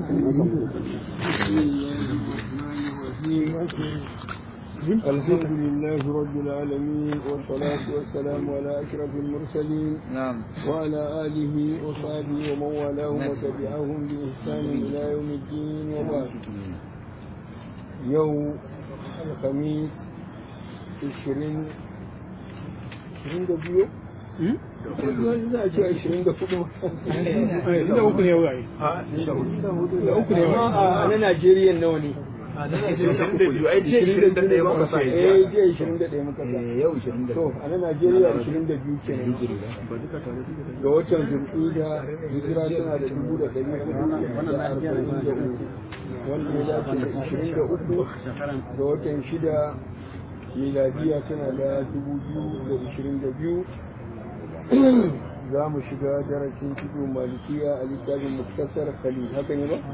الحمد لله رب العالمين والصلاة والسلام على أشرف المرسلين نعم وعلى آله وصحبه ومن والاهم وتبعهم بإحسان إلى يوم الدين وبعد يوم الخميس 20 22 za a ce ashirin da hudu da uku ne wai da uku ne a na Najeriya nawa ne ai ce 21 muka sa eh je ashirin da ɗaya muka sa yau 20 to a na Najeriya ashirin da biyu kenan ga watan zulhida hijira tana da dubu da ɗari hudu da arba'in da uku wanda ya dace da ashirin da uku ga watan shida miladiya tana da dubu biyu da ashirin da biyu za mu shiga darasin cikin malikiya a littafin muktasar khalil haka ne ba?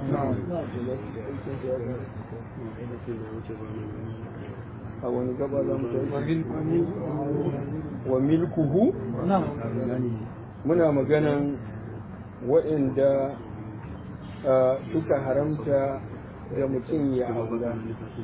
a wani gaba za mu tafi wa milkuhu muna maganan waɗanda suka haramta da mutum ya aura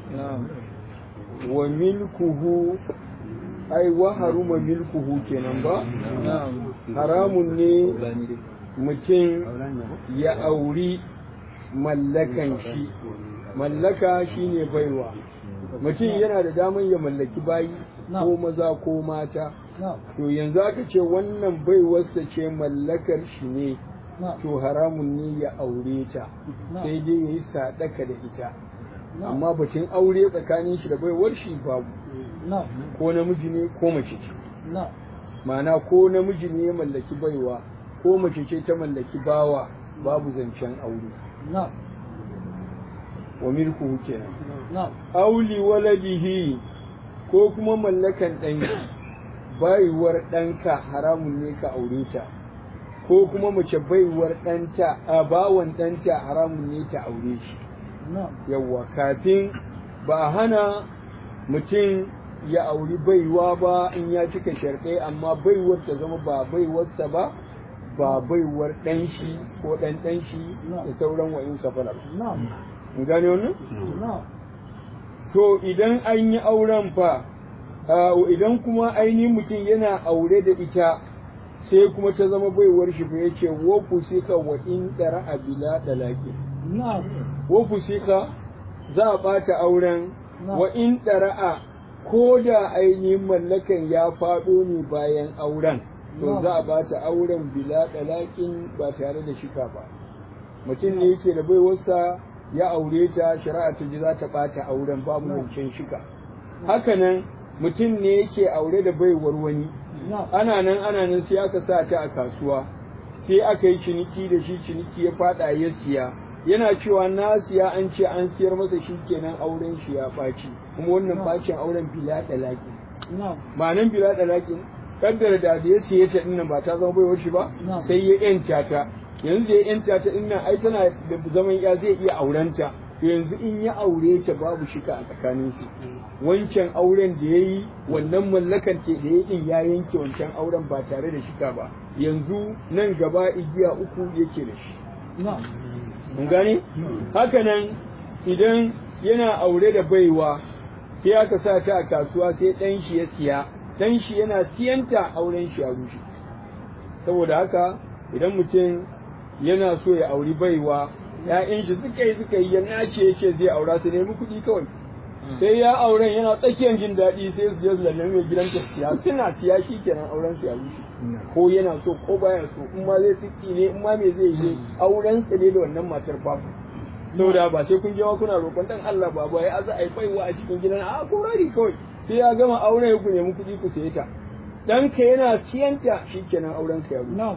wa milkuhu ai wa haruma milkuhu kenan ba haramun ne mutum ya auri mallakan shi mallaka shine baiwa mutum yana da daman ya mallaki bayi ko maza ko mata to yanzu aka ce wannan baiwarsa ce mallakar shi ne to haramun ne ya aure ta sai dai ya yi sadaka da ita amma batun aure tsakanin shi da baiwar shi babu ko namiji ne ko mace ce ma'ana ko namiji ne ya mallaki baiwa ko mace ce ta mallaki bawa babu zancen aure wa milku kenan auli waladihi ko kuma mallakan ɗanki baiwar ɗanka haramun ne ka aure ta ko kuma mace baiwar ɗanta a bawan ɗanta haramun ne ta aure shi yawwa kafin ba hana mutum ya auri baiwa ba in ya cika sharɗai amma baiwar ta zama ba baiwarsa ba ba baiwar ɗan shi ko ɗan ɗan shi da sauran wa'in safara in gane wannan? to idan an yi auren fa idan kuma ainihin mutum yana aure da ita sai kuma ta zama baiwar shi fa yace wa kusika wa in dara abila dalaki wa kusika za a bata auren wa in dara'a ko da ainihin mallakan ya faɗo ne bayan auren to za a bata auren bila dalakin ba tare da shika ba mutum ne yake da baiwarsa ya aure ta shari'a ta ji za ta bata auren babu zancen shika hakanan mutum ne yake aure da baiwar wani ana nan ana nan sai aka sa ta a kasuwa sai aka yi ciniki da shi ciniki ya fada ya siya yana cewa na siya an ce an siyar masa shi kenan auren shi ya ɓaci kuma wannan bacin auren bila dalaki ma'anan bila dalaki kaddara da da ya siye ta dinnan ba ta zama baiwar shi ba sai ya yanta ta yanzu da ya yanta ta dinnan ai tana da zaman ya zai iya aurenta yanzu in ya aure ta babu shika a tsakanin su wancan auren da ya yi wannan mallakan ke da ya din ya yanke wancan auren ba tare da shika ba yanzu nan gaba igiya uku yake da shi mun gane haka nan idan yana aure da baiwa sai aka sa ta a kasuwa sai ɗan shi ya siya ɗan shi yana siyanta auren shi a rushe saboda haka idan mutum yana so ya auri baiwa ‘ya'yan shi suka yi suka yi ya nace ya ce zai aura su nemi kuɗi kawai sai ya auren yana tsakiyar jin daɗi sai su je su lalle mai gidan ta siya suna siya shi kenan auren su ya rushe ko yana so ko baya so in ma zai siki ne in ma me zai yi auren su ne da wannan matar babu saboda ba sai kun je ma kuna roƙon dan Allah ba ba ya za a yi baiwa a cikin gidan a ko rari kawai sai ya gama auren ku nemi kuɗi ku saye ta ɗanka yana siyanta shi kenan auren ka ya rushe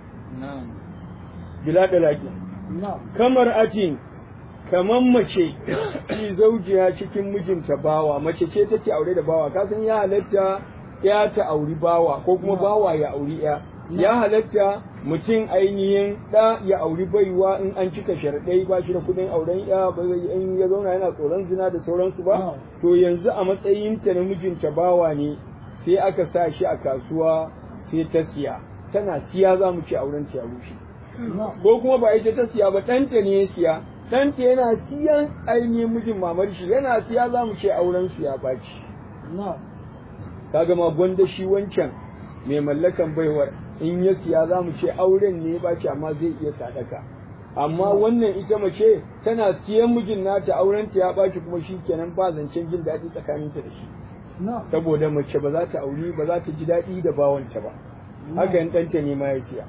bila da lafiya kamar atin kamar mace ki zaujiya cikin mijinta bawa mace ce take aure da bawa ka san ya halatta ya ta auri bawa ko kuma bawa ya auri ya ya halatta mutum ainihin da ya auri baiwa in an cika sharaɗai ba shi da kuɗin auren ya ba in ya zauna yana tsoron zina da sauransu ba to yanzu a matsayin ta na mijinta bawa ne sai aka sa shi a kasuwa sai ta siya tana siya za mu ce auren ta ya rushe ko kuma ba ita ta siya ba ɗanta ne ya siya ɗanta yana siyan ainihin mijin mamar shi yana siya za mu ce auren su ya baci kaga ma gwanda shi wancan mai mallakan baiwar in ya siya za mu ce auren ne ya baci amma zai iya sadaka amma wannan ita mace tana siyan mijin nata auren ta ya baci kuma shi kenan ba zancen jin daɗi tsakaninta da shi saboda mace ba za ta auri ba za ta ji daɗi da bawanta ba haka yan ɗanta ne ma ya siya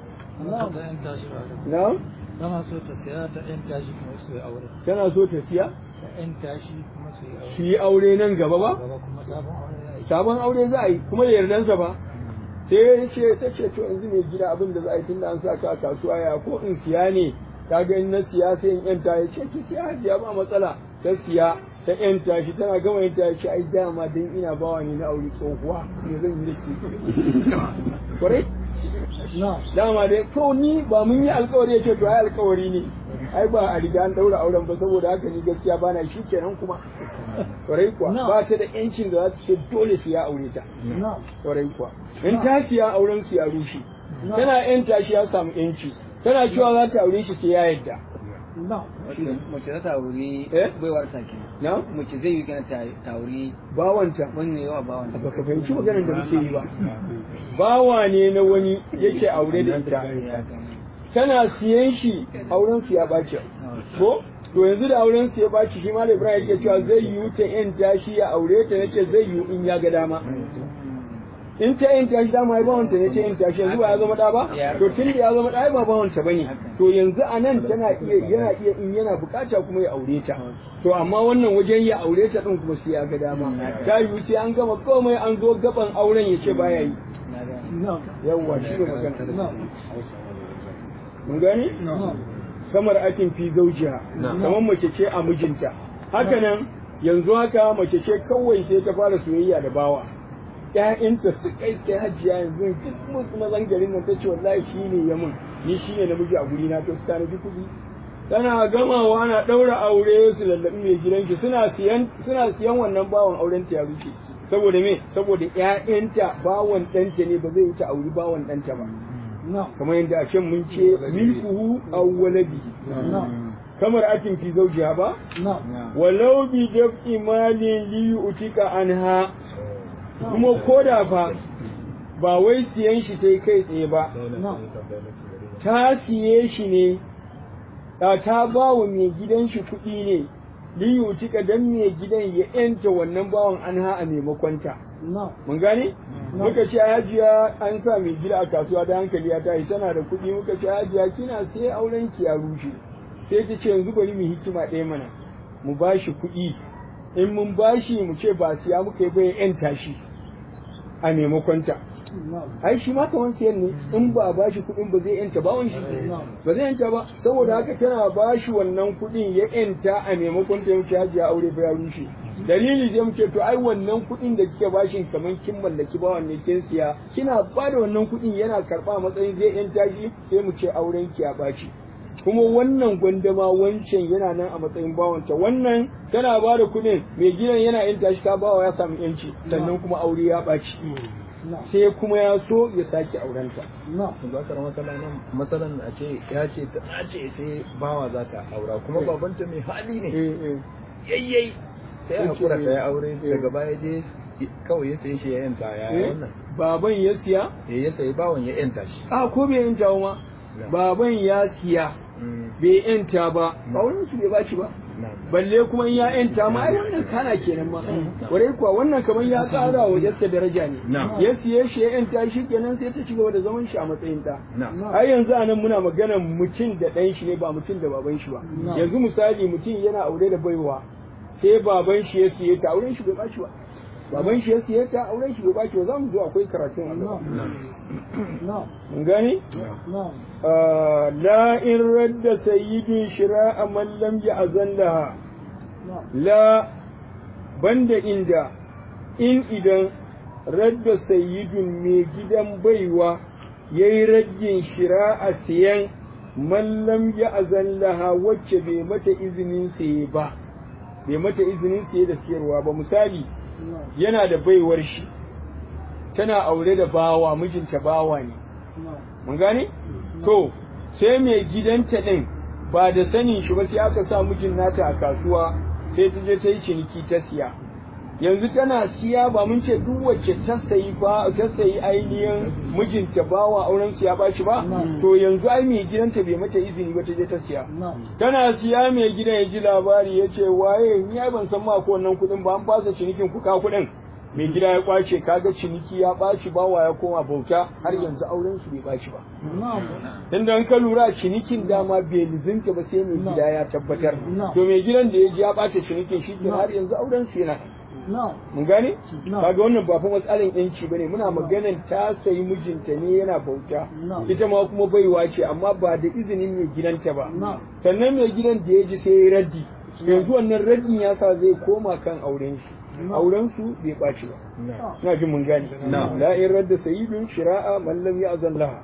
na Tana so ta siya ta ‘yan tashi kuma su yi aure. tana so ta siya Ta ‘yan tashi kuma su yi aure. su yi aure nan gaba ba Gaba kuma sabon aure ya yi. sabon aure za a yi kuma da yardansa ba sai ya ce ta ce to yanzu mai gida abin da za a yi tunda an sa ka a kasuwa ya ko in siya ne ka ga in na siya sai in yanta ya ce ki siya hajiya ba matsala ta siya ta yanta shi tana gama yanta ya ce ai dama dan ina bawa ne na aure tsohuwa me zan yi da ke kwarai dama dai to ni ba mun yi alkawari ya ce to ai alkawari ne ai ba a riga an daura auren ba saboda haka ni gaskiya ba na shi kenan kuma kwarai kuwa ba ta da yancin da za su ce dole su ya aure ta kwarai kuwa in ta siya auren su ya rushe tana yanta shi ya samu yanci tana cewa za ta aure shi sai ya yadda mace za ta auri Eh? baiwar ta ke na mace zai yi kana ta ta auri bawanta wani yawa ba wani ba ka fahimci maganar da muke yi ba bawa ne na wani yake aure da ita tana siyan shi auren su ya ɓaci ko to yanzu da auren su ya ɓaci shi malam ibrahim yake cewa zai yiwu ta yan tashi ya aure ta nace zai yiwu in ya ga dama in ta yan tashi dama ai bawanta ne ce yan tashi yanzu ba ya zama da ba to tun da ya zama da ai ba bawanta bane to yanzu a nan tana iya yana iya in yana bukata kuma ya aure ta to amma wannan wajen ya aure ta din kuma sai ya ga dama ta yiwu sai an gama komai an zo gaban auren ya ce baya yi yawwa shi ne magana mun gani kamar akin fi zaujiha kamar mace ce a mijinta haka nan yanzu haka mace ce kawai sai ta fara soyayya da bawa ƴaƴanta su kai sai hajiya yanzu duk mun kuma zangarin nan tace wallahi shine ya mun ni shine namiji a guri na to su tana kuɗi tana gamawa ana ɗaura aure su lallabi mai gidanki suna siyan suna siyan wannan bawan auren ta ya rushe saboda me saboda ƴaƴanta bawan ɗanta ne ba zai wuce auri bawan ɗanta ba kamar yadda a can mun ce milkuhu aw waladihi kamar akin fi zaujiha ba walau bi daf'i malin li utika anha kuma koda fa ba wai siyan shi ta kai tsaye ba ta siye shi ne ta ta ba wa mai gidan shi kuɗi ne li utika dan mai gidan ya yanta wannan bawan anha a maimakon ta mun gane muka ce hajiya an sa mai gida a kasuwa da hankali ya tashi tana da kuɗi muka ce hajiya kina sai auren ki ya rushe sai ta ce yanzu bari mu hikima ɗaya mana mu bashi kuɗi in mun bashi mu ce ba siya muka yi bai yan tashi a maimakon ta ai shi ma kaman siyan ne in ba a bashi kuɗin ba zai yanta ba wani shi ba zai yanta ba saboda haka tana bashi wannan kuɗin ya yanta a maimakon ta yanke hajiya aure ba ya rushe dalili sai muke to ai wannan kuɗin da kike bashin kaman kin mallaki ba wannan kin siya kina ba da wannan kuɗin yana karɓa a matsayin zai yanta shi sai mu ce auren ki ya baci kuma wannan gwandama wancan yana nan a matsayin bawanta wannan tana ba da kuɗin mai gidan yana yanta shi ta bawa ya samu yanci sannan kuma aure ya ɓaci sai kuma ya so ya sake aurenta za ka rama kala nan matsalan a ce ya ce ta ce sai bawa za ta aura kuma babanta mai hali ne yayyai sai a hakura ta ya aure daga baya je kawai ya sayi shi ya yanta ya yi wannan baban ya siya Eh, ya sayi bawan ya yanta shi a ko bai yanta ma baban ya siya bai yanta ba ba wani su bai baci ba balle kuma in ya yanta ma ai wannan kana kenan ma warai kuwa wannan kamar ya tsara wa yasta daraja ne Na'am. ya siye shi ya yanta shi kenan sai ta ci gaba da zaman shi a matsayin ta Na'am. ai yanzu anan muna magana mutum da ɗan shi ne ba mutum da baban shi ba yanzu misali mutum yana aure da baiwa sai baban shi ya siye ta auren shi bai baci ba baban shi ya siye ta auren shi bai baci ba za mu zo akwai karatun a gaba mun gani آه لا إن رد سيد شراء من لم يأذن لها لا بند إندا إن إذا رد سيد ميجدا بيوا يي رد شراء سيان من لم يأذن لها وجه بمت إذن سيبا بمت إذن سيدا سيروا بمثالي yana da baiwar shi tana aure da bawa mijinta bawa ne mun gane to sai mai gidanta ɗin ba da sanin shi ba sai aka sa mijin nata a kasuwa sai ta je ta yi ciniki ta siya yanzu tana siya ba mun ce duk wacce ta sayi ba ta sayi ainihin mijinta bawa auren siya ba shi ba to yanzu ai mai gidanta bai mata izini ba ta je ta siya tana siya mai gidan ya ji labari ya ce waye ni ai ban san ma ko wannan kuɗin ba an fasa cinikin ku ka kuɗin mai gida ya kwace kaga ciniki ya ɓaci bawa ya koma bauta har yanzu auren su bai ɓaci ba inda an ka lura cinikin dama bai lizinta ba sai mai gida ya tabbatar to mai gidan da ya ji ya ɓace cinikin shi ke har yanzu auren su yana mun gane kaga wannan ba fa matsalan yanci bane muna maganan ta sayi mijinta ne yana bauta ita ma kuma baiwa ce amma ba da izinin mai gidanta ba sannan mai gidan da ya ji sai ya raddi yanzu wannan raddin ya sa zai koma kan auren shi auren su bai ɓaci ba na jin mun gane la in radda sayyidun shira'a man lam ya'zan laha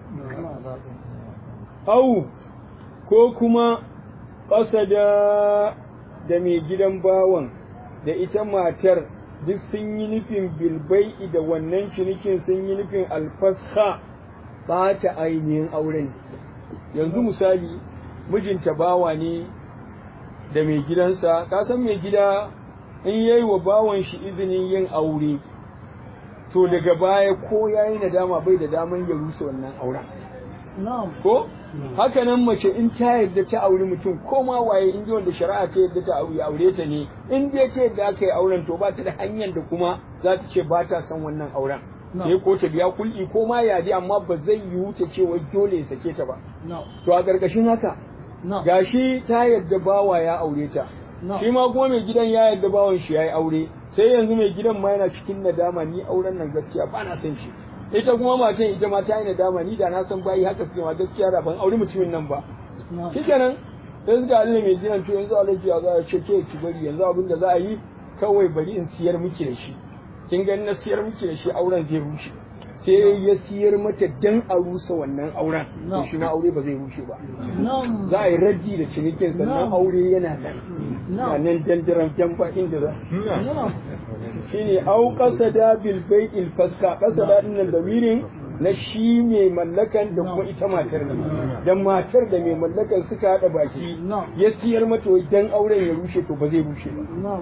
au ko kuma qasada da mai gidan bawan da ita matar duk sun yi nufin bilbai da wannan cinikin sun yi nufin alfasha ɓata ainihin auren yanzu misali mijinta bawa ne da mai gidansa ka san mai gida in yayi wa bawan shi izinin yin aure to daga baya ko yayi nadama bai da daman ya rusa wannan auren ko haka nan mace in ta yarda ta auri mutum ko ma waye in wanda shari'a ta yarda ta aure aure ta ne in dai ta yarda aka yi auren to ba ta da hanyar da kuma za ta ce ba ta son wannan auren sai ko ta biya kul'i ko ma yadi amma ba zai yiwu ta ce wai dole ya sake ta ba to a ƙarƙashin haka gashi ta yarda bawa ya aure ta shi ma kuma mai gidan ya yarda bawan shi yayi aure sai yanzu mai gidan ma yana cikin nadama ni auren nan gaskiya ba na son shi ita kuma matan ita ma ta yi nadama ni da na san bayi haka suke ma gaskiya da ban aure mutumin nan ba shikenan sai suka Allah mai gidan to yanzu alaji ya za a ce ke ki bari yanzu abin da za a yi kawai bari in siyar miki da shi kin ga na siyar miki da shi auren zai rushe sai ya siyar mata dan a rusa wannan auren to shi ma aure ba zai rushe ba za a yi raddi da cinikin sannan aure yana nan na nan dandaran jan ba inda za shine au qasada bil bai'il faska qasada din nan damirin na shi mai mallakan da kuma ita matar ne dan matar da mai mallakan suka hada baki ya siyar mata dan auren ya rushe to ba zai rushe ba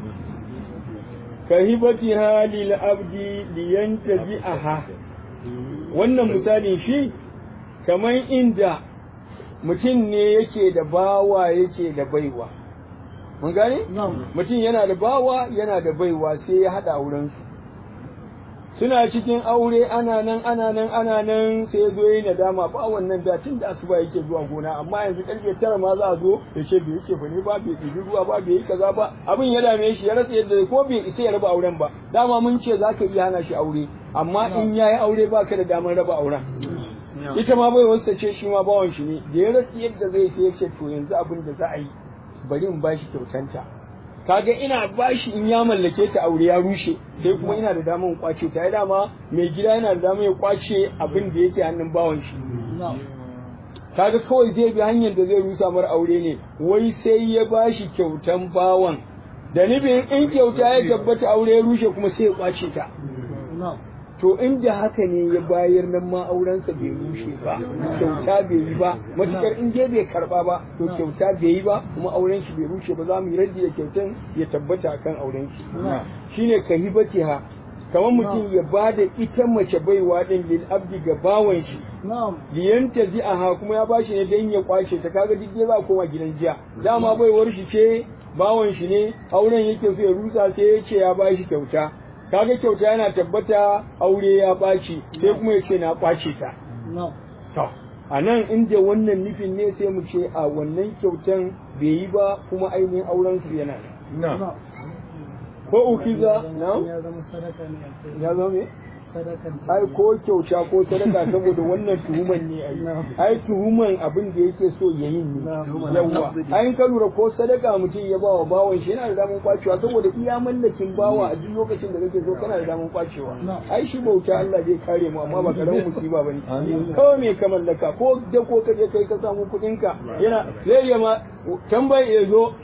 kahibatiha lil abdi liyantaji'aha wannan misalin shi kamar inda mutum ne yake da bawa yake da baiwa mun gane mutum yana da bawa yana da baiwa sai ya hada auren su suna cikin aure ana nan ana nan ana nan sai zo yi nadama ba wannan da tun da asuba yake zuwa gona amma yanzu karfe tara ma za a zo ya ce bai yake bane ba bai ɗibi ruwa ba bai yi kaza ba abin ya dame shi ya rasa yadda ko bai isa ya raba auren ba dama mun ce za ka iya hana shi aure amma in ya yi aure ba ka da damar raba auren ita ma bai wasu ce shi ma bawan shi ne da ya rasa yadda zai sai ya ce to yanzu abin da za a yi bari in bashi kyautanta kaga ina bashi in ya mallake ta aure ya rushe sai kuma ina da damar kwace ta dama mai gida yana da damar ya kwace abin da yake hannun bawan shi kaga kawai zai bi hanyar da zai rusa mar aure ne wai sai ya bashi kyautan bawan da nufin in kyauta ya tabbata aure ya rushe kuma sai ya kwace ta to inda haka ne ya bayar nan ma aurensa bai rushe ba kyauta bai yi ba matukar in dai bai karba ba to kyauta bai yi ba kuma auren shi bai rushe ba za mu yi raddi da kyautan ya tabbata akan auren shi shine kahibatiha kamar mutum ya ba da ita mace baiwa din lil abdi ga bawan shi liyanta zi'aha kuma ya bashi ne dan ya kwace ta kaga duk za a koma gidan jiya dama baiwar shi ce bawan shi ne auren yake so ya rusa sai ya ce ya bashi kyauta kaga kyauta yana tabbata aure ya ɓaci sai kuma ya ce na ɓace ta. To, a nan inda wannan nufin ne sai mu ce a wannan kyautan bai yi ba kuma ainihin auren su yana nan. Ko ukiza na? Ya zama sadaka ne. Ya zama me? Sadakan. ai ko kyauta ko sadaka saboda wannan tuhuman ne ai ai tuhuman abin da yake so ya yi ne yawa ai ka lura ko sadaka mutum ya bawa bawan shi yana da daman kwacewa saboda iya mallakin bawa a duk lokacin da kake so kana da daman kwacewa ai shi bauta Allah zai kare mu amma ba karamin musiba bane kawai me ka mallaka ko da ko ka je kai ka samu kuɗin ka yana zai yi ma tambayi ya zo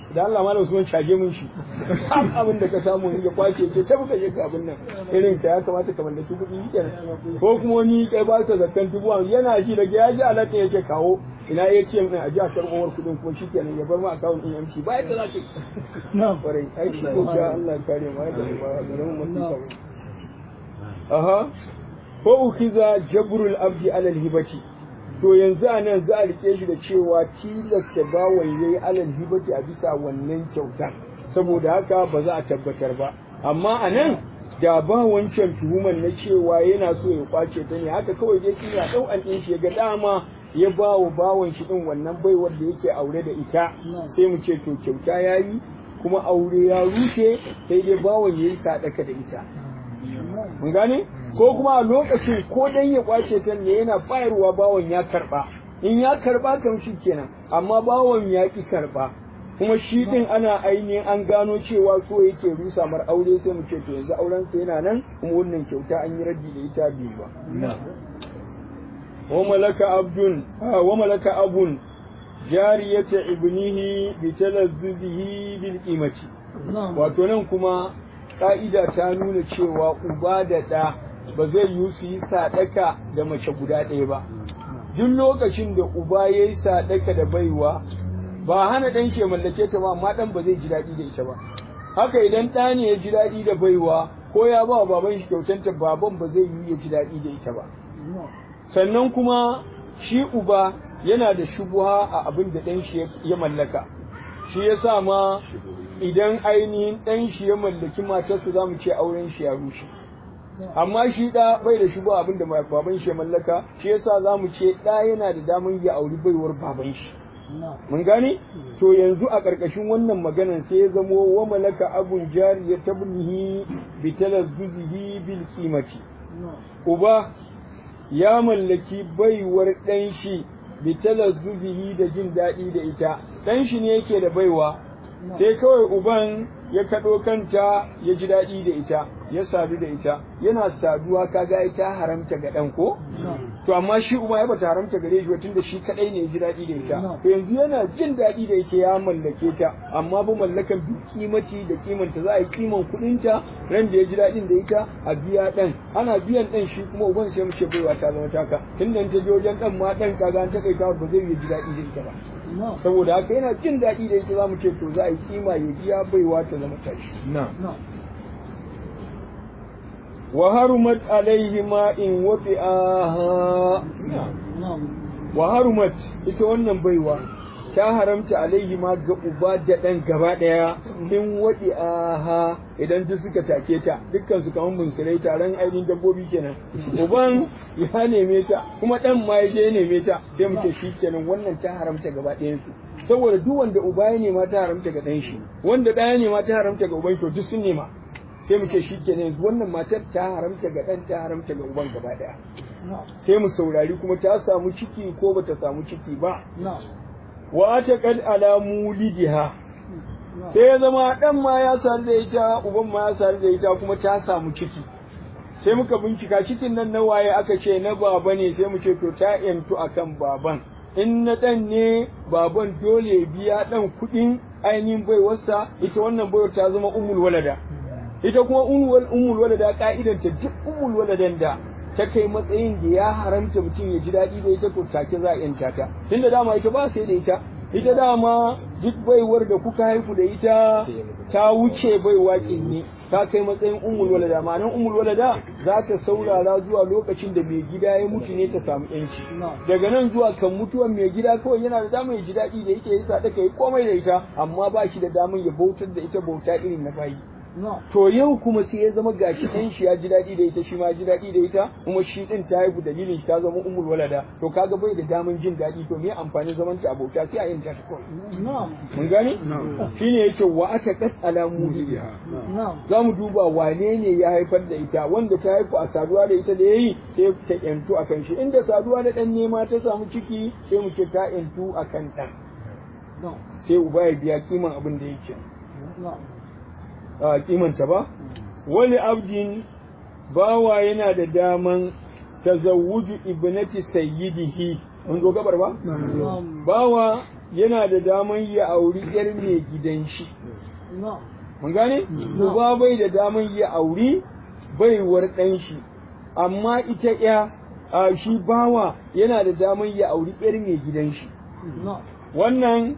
da Allah malam Usman caje mun shi abin da ka samu ya kwace ce ta buka je ka abin nan irin ta ya kamata ka mallaki kuɗi kenan ko kuma wani kai ba ka zakkan dubu yana ji daga ya ji alaka ya ce kawo ina ya ce min a ji a karɓar kuɗin kuma shi kenan ya bar ma akawun ɗin yamci ba yadda za ka na kwarai ai shi ko sha Allah ya kare ma da ba garin masu aha ko ukhiza jabrul abdi alal hibati to yanzu a nan za a rike shi da cewa tilasta bawan yayi alal hibati a bisa wannan kyautan saboda haka ba za a tabbatar ba amma a nan da ba wancan tuhuman na cewa yana so ya kwace ta ne haka kawai dai shi ya dau an din shi ga dama ya ba wa bawan shi din wannan baiwar da yake aure da ita sai mu ce to kyauta yayi kuma aure ya rushe sai dai bawan yayi sadaka da ita mun gane ko kuma a lokacin ko dan ya kwace ta ne yana bayarwa bawon ya karba in ya karba kan shi kenan amma bawon ya ki karba kuma shi din ana ainihin an gano cewa so yake rusa mar aure sai mu ce to yanzu auren sa yana nan kuma wannan kyauta an yi raddi da ita biyu ba wa malaka abdun wa malaka abun jariyata ibnihi bi talazzuzihi bil qimati wato nan kuma ka'ida ta nuna cewa uba da ɗa ba zai yi su yi sadaka da mace guda ɗaya ba duk lokacin da uba ya yi sadaka da baiwa ba hana ɗan shi mallake ta ba amma ɗan ba zai ji daɗi da ita ba haka idan ɗa ne ya ji daɗi da baiwa ko ya ba wa baban shi kyautanta baban ba zai yi ya ji daɗi da ita ba sannan kuma shi uba yana da shubuha a abin da ɗan shi ya mallaka shi ya sa ma idan ainihin ɗan shi ya mallaki matarsa za mu ce auren shi ya rushe amma shi ɗa bai da shubuha abin da baban shi ya mallaka shi ya sa za mu ce ɗa yana da damar ya auri baiwar baban shi mun gane to yanzu a ƙarƙashin wannan maganan sai ya zamo wa malaka abun jari ya tabnihi bi talazzuzihi bil qimati uba ya mallaki baiwar ɗan shi bi talazzuzihi da jin daɗi da ita ɗan shi ne yake da baiwa sai kawai uban ya kaɗo kanta ya ji daɗi da ita ya sadu da ita yana saduwa kaga ita haramta ga ɗan ko to amma shi uba ya bata haramta gare shi tun da shi kaɗai ne ya ji daɗi da ita to yanzu yana jin daɗi da ita ya mallake ta amma ba mallakan bi kimaci da kimanta za a yi kiman kuɗinta ran da ya ji daɗin da ita a biya ɗan ana biyan ɗan shi kuma uban sai mu ce baiwa ta zama taka tun da ta je wajen ɗan ma ɗan kaga an taƙaita ba zai yi ji daɗi da ita ba saboda haka yana jin daɗi da ita za mu ce to za a yi kima ya biya baiwa ta zama tashi wa harumat alaihi ma in wafi'aha wa harumat ita wannan baiwa ta haramta alaihi ma ga uba da ɗan gaba ɗaya in waɗi aha idan duk suka take ta dukkan su kamar bunsurai taron ainihin dabbobi kenan uban ya neme ta kuma ɗan ma ya je ya neme ta sai mu ce shi kenan wannan ta haramta gaba ɗayan su saboda duk wanda uba ya nema ta haramta ga ɗan shi wanda ɗaya nema ta haramta ga uban to duk sun nema sai mu ce shi kenan wannan matar ta haramta ga ɗan ta haramta ga uban gaba ɗaya sai mu saurari kuma ta samu ciki ko bata samu ciki ba wa ta kad ala mulidiha sai ya zama dan ma ya sar da ita uban ma ya sar da ita kuma ta samu ciki sai muka bincika cikin nan na waye aka ce na baba ne sai mu ce to ta yantu akan baban in na dan ne baban dole ya biya dan kuɗin ainihin baiwarsa ita wannan baiwar ta zama umul walada ita kuma umul walada ka'idanta duk umul waladan da ta kai matsayin da ya haramta mutum ya ji daɗi da ita to take za a yanta ta tunda dama ita ba sai da ita ita dama duk baiwar da kuka haifu da ita ta wuce baiwa ne ta kai matsayin umul walada ma'anar umul walada za ta saurara zuwa lokacin da mai gida ya mutu ne ta samu yanci daga nan zuwa kan mutuwan mai gida kawai yana da damar ya ji daɗi da ita ya sa ta kai komai da ita amma ba shi da damar ya bautar da ita bauta irin na bayi To yau kuma sai ya zama gashi ɗan shi ya ji daɗi da ita shi ma ji daɗi da ita kuma shi ɗin ta haihu dalilin ta zama umul walada to kaga bai da daman jin daɗi to me amfani zaman ta abota sai a yin ta kawai. Mun gane? Shine yake wa ata qat ala mudiha. Za mu duba wane ne ya haifar da ita wanda ta haifu a saduwa da ita da yayi sai ta yantu akan shi inda saduwa da ɗan nema ta samu ciki sai mu ce ta yantu akan ɗan. Sai uba ya biya kiman abin da yake. a kimanta ba wani abdin bawa yana da daman tazawuju ibnati sayyidihi mun zo gabar ba bawa yana da daman ya auri yar mai gidan shi no mun gane uba bai da daman ya auri baiwar ɗan shi amma ita ya a shi bawa yana da daman ya auri yar mai gidan shi no wannan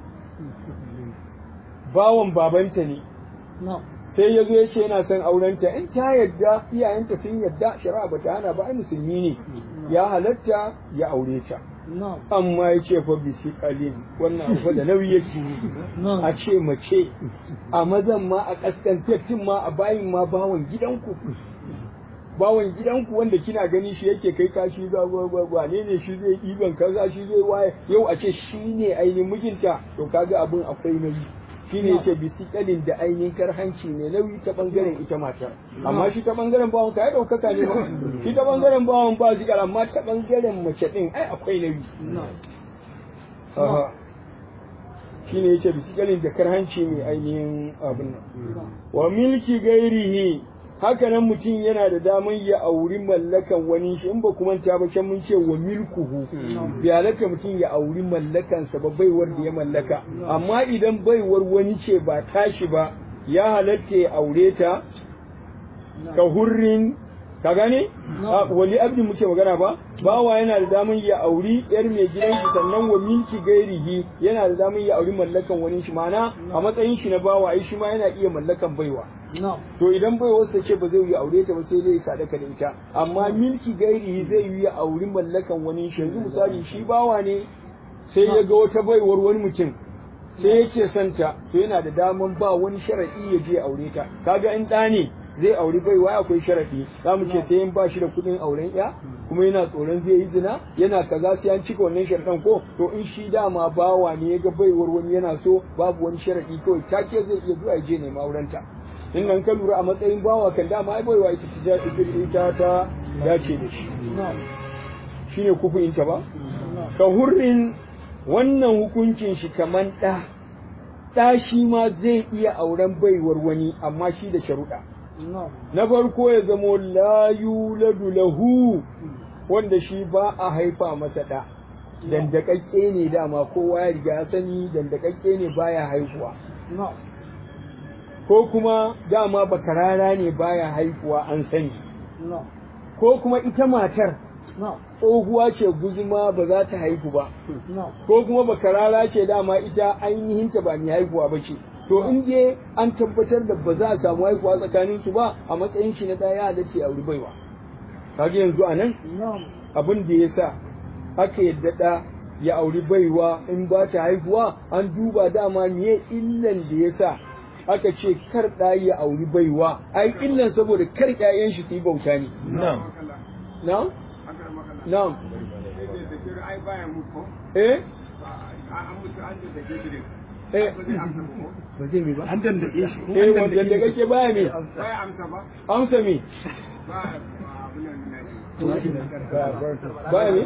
bawan babanta ne no sai ya zo ya ce yana son aurenta in ta yadda iyayenta sun yadda shari'a ba ta hana ba ai musulmi ne ya halatta ya aure ta no amma ya ce fa bisi kalin wannan abu da nauyi yake no a ce mace a mazan ma a kaskantattun ma a bayin ma bawan gidanku bawan gidanku wanda kina gani shi yake kai kashi ga wane ne shi zai ɗiban kaza shi zai waye yau a ce shi ne ainihin mijinta to kaga abin akwai nauyi shi ne yake bisikalin da ainihin karhanci ne nauyi ta bangaren ita mata amma shi ta bangaren bawan ka ya ɗaukaka ne ba shi ta bangaren bawan ba su amma ta bangaren mace ɗin ai akwai nauyi no Aha. shi ne yake bisikalin da karhanci mai ainihin abin nan wa milki gairihi haka nan mutum yana da daman ya auri mallakan wani shi in ba kuma ta ba can mun ce wa milkuhu bi halatta mutum ya auri mallakansa ba baiwar da ya mallaka amma idan baiwar wani ce ba tashi ba ya halatta ya aure ta ka hurrin ka gane A, wali abdi muke magana ba bawa yana da daman ya auri yar mai gidan shi sannan wa minki gairihi yana da daman ya auri mallakan wani shi mana a matsayin shi na bawa ai shi ma yana iya mallakan baiwa no to idan baiwar sa ce ba zai yi aure ta ba sai dai ya sadaka da ita amma milki gairihi zai yi ya auri mallakan wani shi yanzu misali shi bawa ne sai ya ga wata baiwar wani mutum sai yake santa to yana da daman ba wani sharadi ya je ya aure ta kaga in ɗa ne zai auri baiwa akwai sharadi za mu ce sai in ba shi da kuɗin auren ya kuma yana tsoron zai yi zina yana kaza sai an cika wannan sharadan ko to in shi dama bawa ne ya ga baiwar wani yana so babu wani sharadi kawai take zai iya zuwa ya je nema aurenta in nan ka lura a matsayin bawa kan dama ai baiwa ita ta ita ta dace da shi no shine kufuin ta ba ka hurrin wannan hukuncin shi kaman ɗa ɗa shi ma zai iya auren baiwar wani amma shi da sharuɗa no na farko ya zamo la yuladu lahu wanda shi ba a haifa masa ɗa dandakakke ne dama kowa ya riga ya sani dandakakke ne baya haihuwa no ko kuma dama bakarara ne baya haihuwa an sani no ko kuma ita matar no tsohuwa ce guzuma ba za ta haihu ba no ko kuma bakarara ce dama ita ainihinta ba mai haihuwa ba ce to in je an tabbatar da ba za a samu haihuwa tsakanin su ba a matsayin shi na ɗaya halatta ya auri baiwa kaga yanzu a nan no abin da ya sa aka yadda ɗa ya auri baiwa in ba ta haihuwa an duba dama me illan da ya sa aka ce kar ɗa ya auri baiwa ai illan saboda kar ƴaƴan shi su yi bauta ne na'am na'am na'am eh eh ba zai mi ba an dandake shi eh wanda da kake baya me amsa me baya me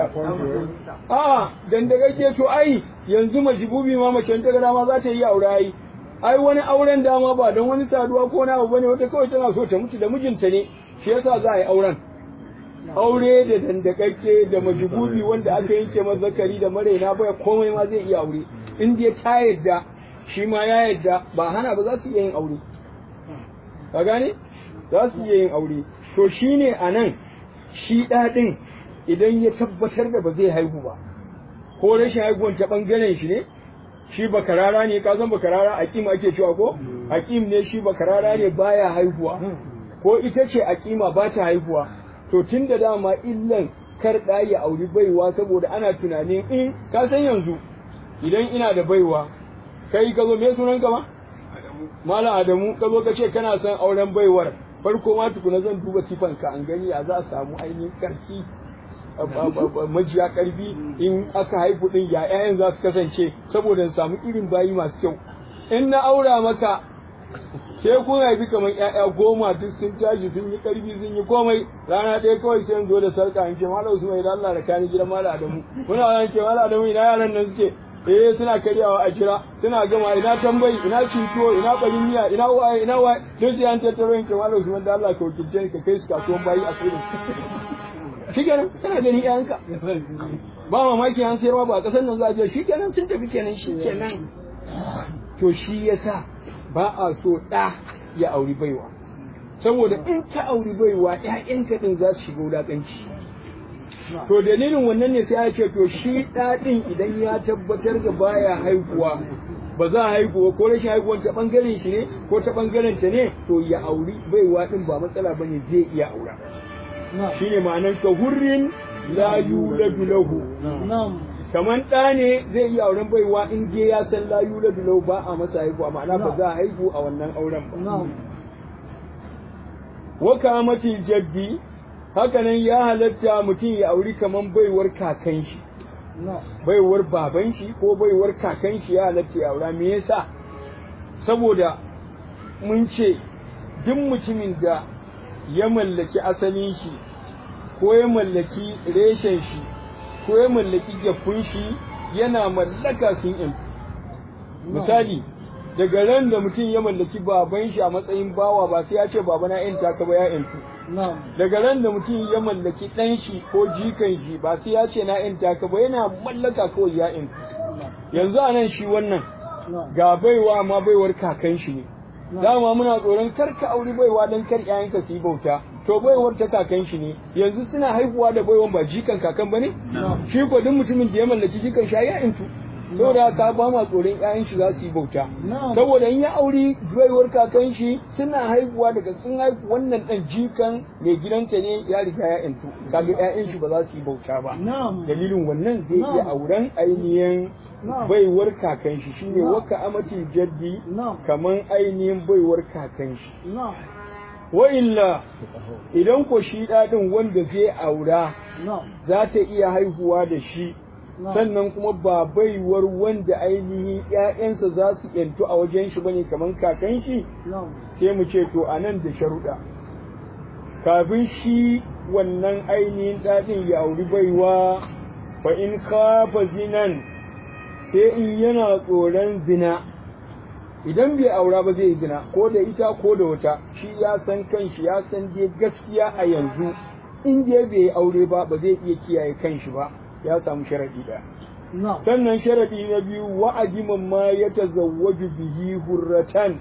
a dan da kake to ai yanzu majibubi ma mace ta gara ma za ta yi aure ai ai wani auren dama ba don wani saduwa ko na abu bane wata kawai tana so ta mutu da mijinta ne shi yasa za a yi auren aure da dandakakke da majibubi wanda aka yanke mazakari da maraina baya komai ma zai iya aure in dai ta yadda shi ma ya yadda ba hana ba za su iya yin aure ka gane za su iya yin aure to shine a nan shi ɗaɗin idan ya tabbatar da ba zai haihu ba ko rashin haihuwan ta ɓangaren shi ne shi bakarara ne ka san bakarara akim ake cewa ko akim ne shi bakarara ne baya haihuwa ko ita ce akima ba ta haihuwa to tun da dama illan kar ɗa ya auri baiwa saboda ana tunanin in ka san yanzu idan ina da baiwa kai ka zo me sunan ka ma Malam Adamu ka zo ka ce kana son auren baiwar farko ma tukuna zan duba sifanka an gani a za a samu ainihin karfi majiya karfi in aka haifu din ya ƴaƴan za su kasance saboda in samu irin bayi masu kyau in na aura maka sai kun haifi kamar ƴaƴa goma duk sun tashi sun yi karfi sun yi komai rana ɗaya kawai sai in zo da sarka in ce malam Usman idan Allah da kani gidan malam Adamu muna ran ce malam Adamu ina yaran nan suke eh suna karyawa a jira suna gama ina tambayi ina cinto ina barin miya ina waye ina waye duk sai an tattaro in ce malam Usman da Allah ka wakilce ni ka kai su kasuwan bayi a tsirin shikenan kana ganin ƴaƴanka ba mamaki an sayarwa ba a ƙasar nan za a je shikenan sun tafi kenan shikenan to shi yasa ba a so ɗa ya auri baiwa saboda in ka auri baiwa ƴaƴanka din za su shiga wulaƙanci to dalilin wannan ne sai ake to shi ɗaɗin idan ya tabbatar da baya haihuwa ba za a haihuwa ko rashin haihuwan ta ɓangaren shi ne ko ta ɓangaren ta ne to ya auri baiwa ɗin ba matsala ba ne zai iya aura shi ne ma'anar ka hurrin la yuladu lahu kaman ɗa ne zai iya auren baiwa in je ya san la yuladu lahu ba a masa haihuwa ma'ana ba za a haihu a wannan auren ba wa kamati jaddi hakanan ya halatta mutum ya auri kaman baiwar kakan shi baiwar baban shi ko baiwar kakan shi ya halatta ya aura me yasa saboda mun ce duk mutumin da ya mallaki asalin shi ko ya mallaki reshen shi ko ya mallaki gyafun shi yana mallaka sun yantu misali daga ran da mutum ya mallaki baban shi a matsayin bawa ba sai ya ce baba na yanta ka ba ya yantu daga ran da mutum ya mallaki ɗan shi ko jikan shi ba sai ya ce na yanta ka ba yana mallaka kawai ya yantu yanzu a nan shi wannan ga baiwa amma baiwar kakan shi ne dama muna tsoron kar ka auri baiwa dan kar ƴaƴanka su yi bauta to baiwar ta kakan shi ne yanzu suna haihuwa da baiwan ba jikan kakan bane shi ko duk mutumin da ya mallaki jikan shi ya intu saboda ka ba ma tsoron ƴaƴan shi za su yi bauta saboda in ya auri baiwar kakan shi suna haihuwa daga sun haihu wannan dan jikan mai gidanta ne ya riga ya intu kaga ƴaƴan shi ba za su yi bauta ba dalilin wannan zai iya auren ainihin baiwar kakan shi shine waka amati jaddi kaman ainihin baiwar kakan shi wa illa idan ko shi dadin wanda zai aura za ta iya haihuwa da shi sannan kuma ba baiwar wanda ainihin ƴaƴansa za su yantu a wajen shi bane kaman kakan shi sai mu ce to anan da sharuɗa kafin shi wannan ainihin dadin ya auri baiwa fa in khafa zinan sai in yana tsoron zina idan bai aura ba zai yi zina ko da ita ko da wata shi ya san kanshi ya san dai gaskiya a yanzu in dai bai aure ba ba zai iya kiyaye kanshi ba ya samu sharadi ɗaya sannan sharadi na biyu wa'adiman ma ya tazawwaju bihi hurratan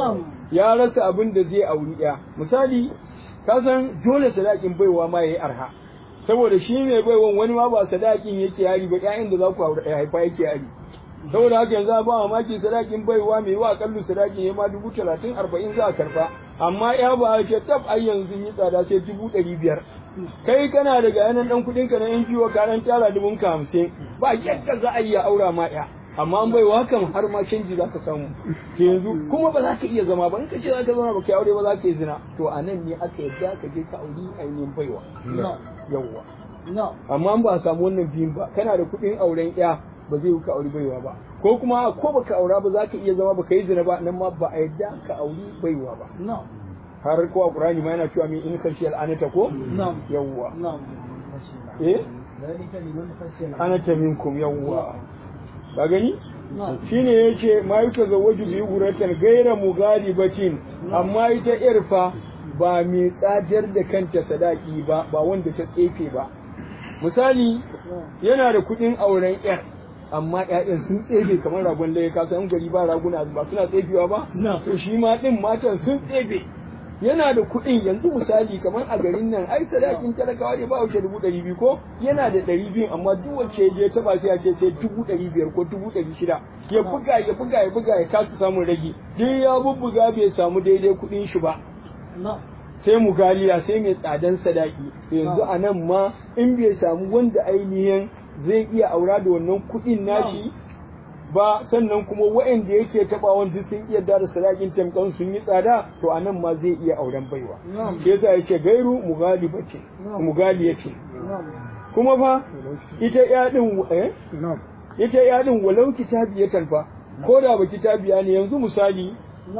ya rasa abin da zai auri ɗaya misali ka san dole sadakin baiwa ma yayi arha saboda shi ne baiwan wani ma ba sadakin yake yari ba ƴaƴan da za ku haifa yake yari saboda haka yanzu ba mamaki sadakin baiwa mai wa akallu sadakin ya ma dubu talatin arba'in za a karba amma ya ba a ce tab ai yanzu yi tsada sai dubu ɗari biyar kai kana daga yanan ɗan kuɗin ka na yan jiwo ka ɗan tara dubun ka hamsin ba yadda za a yi ya aura ma ɗaya amma an baiwa kan har ma canji za ka samu yanzu kuma ba za ka iya zama ba in ka ce za ka zama ba ka aure ba za ka yi zina to a nan ne aka yadda ka je ka auri ainihin baiwa yawwa amma ba a samu wannan biyun ba kana da kuɗin auren ya ba zai ka auri baiwa ba ko kuma ko baka aura ba za ka iya zama baka yi zina ba nan ma ba a yadda ka auri baiwa ba har ko a Qur'ani ma yana cewa min in kashi al'anata ko yawwa eh anata minkum yawwa ka gani shine yace ma yuka zawaju bi guratan gaira mugalibatin amma ita irfa ba mai tsadar da kanta sadaki ba ba wanda ta tsefe ba misali yana da kuɗin auren yar amma ƴaƴan sun tsefe kamar ragon laye ka san gari ba raguna ba suna tsefewa ba to shi ma din matan sun tsefe yana da kuɗin yanzu misali kamar a garin nan ai sadakin talakawa ne ba wuce dubu ɗari biyu ko yana da ɗari biyu amma duk wacce je ta ba sai ya ce sai dubu ɗari biyar ko dubu ɗari shida ya buga ya buga ya buga ya kasa samun rage duk ya bubbuga bai samu daidai kuɗin shi ba sai mugaliya sai mai tsadan sadaki yanzu a nan ma in bai samu wanda ainihin zai iya aura da wannan kuɗin nashi ba sannan kuma waɗanda yake taɓa wanda sun iya da sadakin tamkan sun yi tsada to a nan ma zai iya auren baiwa ke yasa yake gairu mugaliba ce mugaliya ce kuma fa ita ya din eh ita ya din walau kitabiyatan fa ko da ba kitabiya ne yanzu misali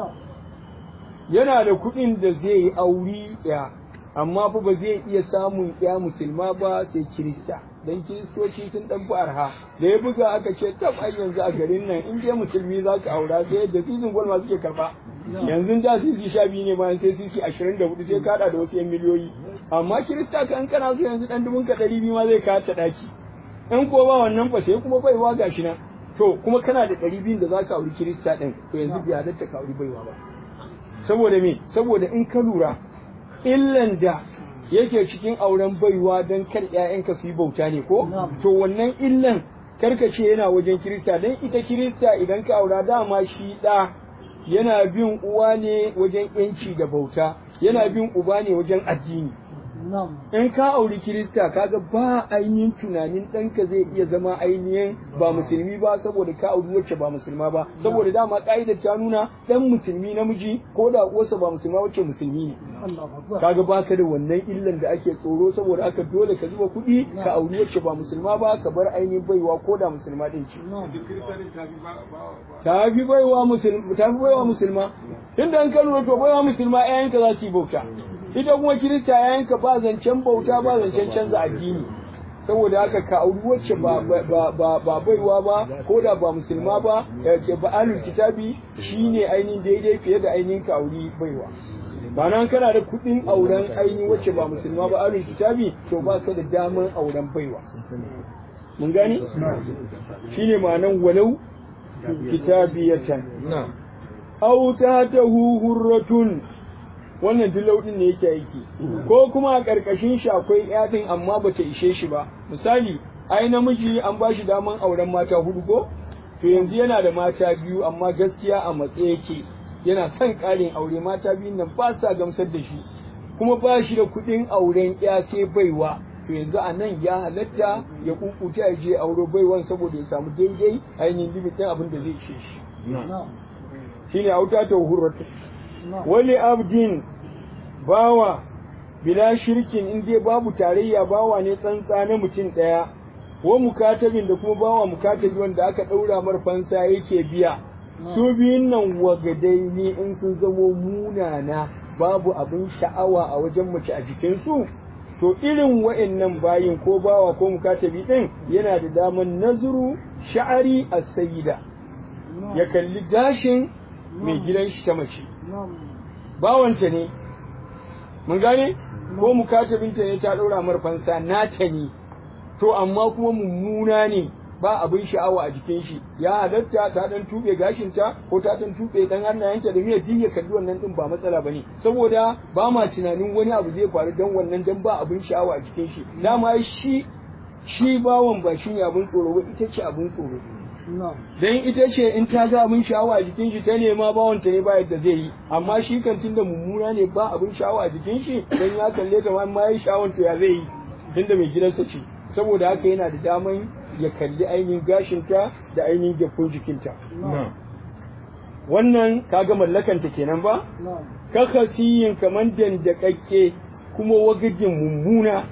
yana da kuɗin da zai yi auri ya amma fa ba zai iya samun ya musulma ba sai kirista dan kiristoci sun dan fi arha da ya buga aka ce tab ai yanzu a garin nan in dai musulmi za ka aura sai yadda sizin gwal ma suke karba yanzu da sisi sha biyu ne ma sai sisi ashirin da hudu sai kada da wasu yan miliyoyi amma kirista ka in kana so yanzu dan dubun ka ɗari biyu ma zai kawo ta ɗaki in ko ba wannan fa sai kuma baiwa gashi nan to kuma kana da ɗari biyun da za ka auri kirista ɗin to yanzu bai halatta ka auri baiwa ba saboda me saboda in ka lura illan da yake cikin auren baiwa don kar ƴaƴanka su yi bauta ne ko to wannan illan karkace yana wajen kirista don ita kirista idan ka aura dama shi ɗa yana bin uwa ne wajen yanci da bauta yana bin uba ne wajen addini in ka auri kirista kaga ba ainihin tunanin ɗanka zai iya zama ainihin ba musulmi ba saboda ka auri wacce ba musulma ba saboda dama ƙa'idar ta nuna ɗan musulmi namiji ko da uwarsa ba musulma wacce musulmi ne kaga baka da wannan illan da ake tsoro saboda aka dole ka zuba kuɗi ka auri wacce ba musulma ba ka bar ainihin baiwa ko da musulma ɗin ce ta fi baiwa musulma ta fi baiwa musulma tunda an ka lura to baiwa musulma ƴaƴanka za su yi bauta ita kuma kirista yayanka ba zancen bauta ba zancen canza addini saboda haka ka auri wacce ba ba ba baiwa ba ko da ba musulma ba ke ba alul kitabi shine ainihin daidai fiye da ainihin ka auri baiwa ba nan kana da kuɗin auren ainihin wacce ba musulma ba alul kitabi to ba ka da daman auren baiwa mun gani shine ma'anan walau kitabiyatan aw ta hurratun wannan duk lauɗin ne yake aiki ko kuma a ƙarƙashin shi akwai yaɗin amma bata ishe shi ba misali ai namiji an ba shi daman auren mata hudu ko to yanzu yana da mata biyu amma gaskiya a matse yake yana son ƙarin aure mata biyun nan ba sa gamsar da shi kuma ba shi da kuɗin auren ya sai baiwa to yanzu a nan ya halatta ya kukuta ya je auro baiwan saboda ya samu daidai ainihin limitin abin da zai ishe shi shine auta ta hurratu wali abdin bawa bila shirkin in dai babu tarayya bawa ne tsantsa na mutum ɗaya wa mukatabin da kuma bawa mukatabi wanda aka ɗaura mar fansa yake biya su biyun nan wagadai ne in sun zamo munana babu abin sha'awa a wajen mace a jikinsu to irin wa'annan bayin ko bawa ko mukatabi ɗin yana da daman nazuru sha'ari a sayida ya kalli gashin mai gidan shi ta mace bawanta ne mun gane ko mukatabinta ne ta ɗora mar fansa nata ne to amma kuma mummuna ne ba abin sha'awa a jikin shi ya halatta ta dan tube gashinta ko ta dan tube dan hannayenta da miyar diya kalli wannan din ba matsala bane saboda ba ma tunanin wani abu zai faru dan wannan dan ba abin sha'awa a jikin shi dama shi shi bawon ba shi ne abin tsoro ba ita ce abin tsoro dan ita ce in ta ga abin sha'awa a jikin shi ta nema bawon ta ne ba yadda zai yi amma shi kan tunda mummuna ne ba abin sha'awa a jikin shi dan ya kalle ta ma yi sha'awan to ya zai yi tunda mai gidansa ce saboda haka yana da daman ya kalli ainihin gashinta da ainihin gyafun jikinta. Wannan kaga mallakanta kenan ba? Kakasiyin kamar dandakakke kuma wagajin mummuna.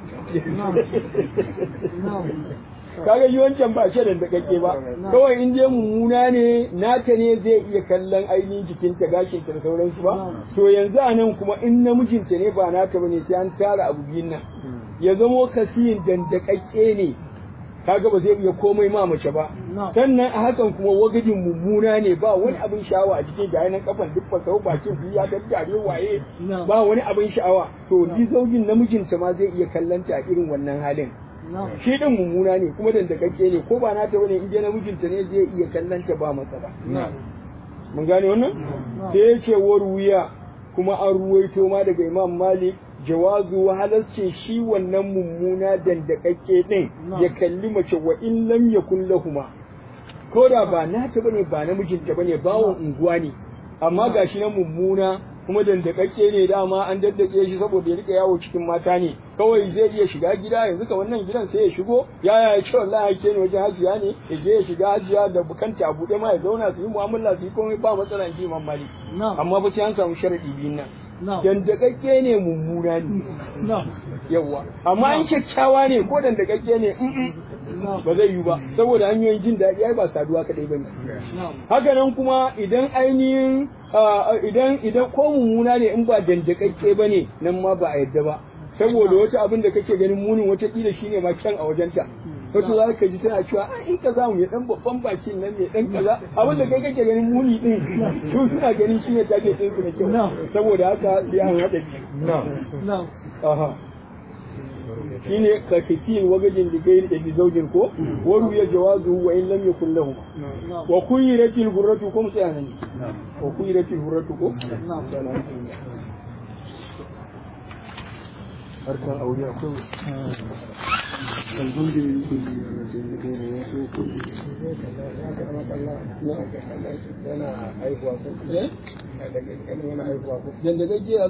Kaga yi wancan ba ce dandakakke ba, kawai in je mummuna ne nata ne zai iya kallon ainihin jikinta gashinta da sauransu ba? To yanzu a nan kuma in namijinta ne ba nata ba ne sai an tara abu biyun nan. Ya zamo kasiyin dandakakke ne kaga ba zai iya komai ma mace ba sannan a hakan kuma wagajin mummuna ne ba wani abin sha'awa a cikin ga nan kafan duk fasau bakin biyu ya daddare waye ba wani abin sha'awa to ni zaujin namijinta ma zai iya kallanta a irin wannan halin shi din mummuna ne kuma dandakakke ne ko ba nata bane in dai namijinta ne zai iya kallanta ba matsala mun gane wannan sai ya ce wuya kuma an ruwaito ma daga imam malik jawazu halascin shi wannan mummuna dandakakke din ya kalli mace wa in lam yakun lahuma ko da ba nata bane ba namijinta bane bawon unguwa ne amma gashi na mummuna kuma dandakakke ne dama an daddake shi saboda ya rika yawo cikin mata ne kawai zai iya shiga gida yanzu ka wannan gidan sai ya shigo ya ya ce wallahi ake ne wajen hajiya ne ya je ya shiga hajiya da bukanta a buɗe ma ya zauna su yi mu'amala su yi komai ba matsala in ji imam malik amma fa sai an samu sharadi biyun nan dandakakke ne mummuna ne yawa amma an kyakkyawa ne ko dandakakke ne ba zai yi ba saboda hanyoyin jin daɗi ai ba saduwa kadai bane haka nan kuma idan ainihin idan idan ko mummuna ne in ba dandakakke bane nan ma ba a yadda ba saboda wata abin da kake ganin munin wata kila shine ma kyan a wajenta wato za ka ji tana cewa a in ka zamu ya dan babban bakin nan ne dan kaza abin da kai kake ganin muni din su suna ganin shine take din su da kyau saboda haka sai an hada biyu aha shine ka kisin wagajin da gairi da bi zaujin ko waru ya jawazu wa in lam yakun lahu wa kuyiratil hurratu ko sai anan wa kuyiratil hurratu ko harkan aure akwai yana haihuwa ko eh yana haihuwa ko dan da gajiya